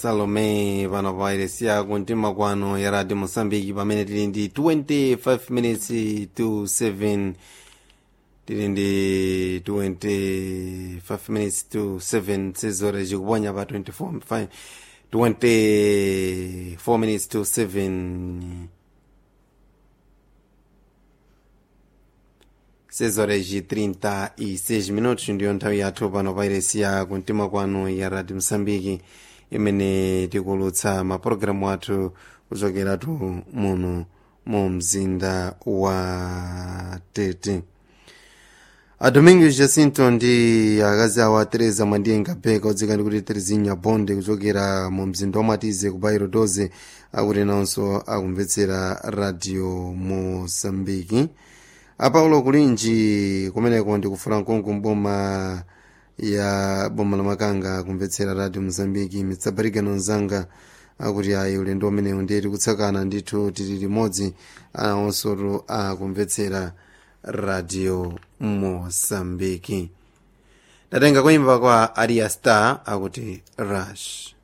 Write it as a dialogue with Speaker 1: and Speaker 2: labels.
Speaker 1: salome pano pa iresiya kumtima kwano ya radio mosambiki pamene tili ndi 25 minutes to 7 tili ndi 25 minutes to 7 sizore zikuponya pa 24 24 minutes to 7 sezoreji 36 minutos ndiyo nthawi yathu pano pa iresiya kumtima kwanu ya radio msambiki imene tikulutsa mapulogalamu athu kuchokeratu muno mu mzinda wa tete a domingos jacinto ndi akazi awo a teresa mwandiyenga beka odzika ndi kuti terezinha bonde kuchokera mu mzinda wa matize ku bairo 12 akuti nawonso akumvetsera radio mosambiki apaulo kulinji kumeneko ndikufuna nkongo mboma ya boma la makanga kumvetsera radio mozambiki mitsabarika nonzanga akuti ayi ulendo umenewu ndiye tikutsakana ndithu tili limodzi awonsotu akumvetsera radio mozambiki ndatenga kuimba kwa aria star akuti rush